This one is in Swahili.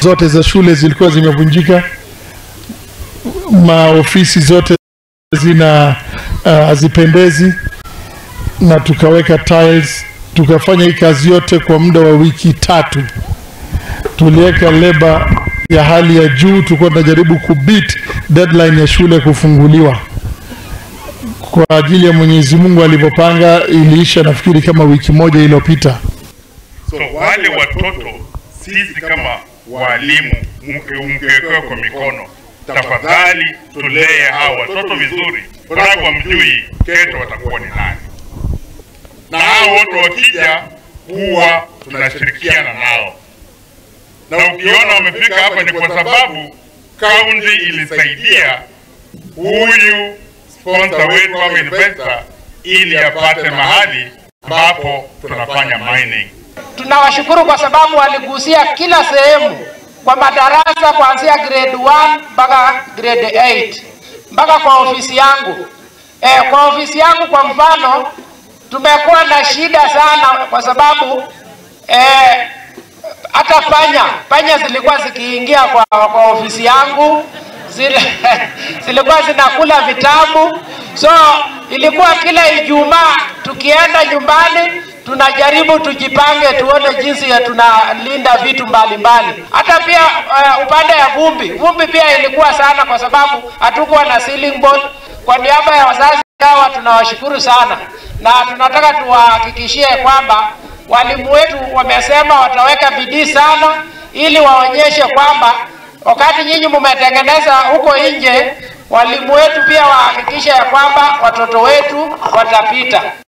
zote za shule zilikuwa zimevunjika, maofisi zote zina uh, hazipendezi, na tukaweka tiles, tukafanya hii kazi yote kwa muda wa wiki tatu. Tuliweka leba ya hali ya juu, tulikuwa tunajaribu kubit deadline ya shule kufunguliwa kwa ajili ya Mwenyezi Mungu alivyopanga. Iliisha nafikiri kama wiki moja iliyopita. So wale watoto sisi kama walimu mkiwekewa kwa mikono, tafadhali tulee hao watoto vizuri, sababu hamjui kesho watakuwa ni nani, na hao wote wakija huwa tunashirikiana nao, na ukiona wamefika hapa ni kwa sababu kaunti ilisaidia huyu sponsor wetu ama investor ili apate mahali ambapo tunafanya mining. Tunawashukuru kwa sababu waligusia kila sehemu kwa madarasa kuanzia grade 1 mpaka grade 8 mpaka kwa ofisi yangu. E, kwa ofisi yangu kwa mfano tumekuwa na shida sana kwa sababu e, hata panya panya zilikuwa zikiingia kwa, kwa ofisi yangu zile, zilikuwa zinakula vitabu, so ilikuwa kila Ijumaa tukienda nyumbani tunajaribu tujipange, tuone jinsi ya tunalinda vitu mbalimbali mbali. Hata pia uh, upande ya vumbi, vumbi pia ilikuwa sana kwa sababu hatukuwa na ceiling board. Kwa niaba ya wazazi hawa tunawashukuru sana, na tunataka tuwahakikishie kwamba walimu wetu wamesema wataweka bidii sana ili waonyeshe kwamba wakati nyinyi mmetengeneza huko nje, walimu wetu pia wahakikishe ya kwamba watoto wetu watapita.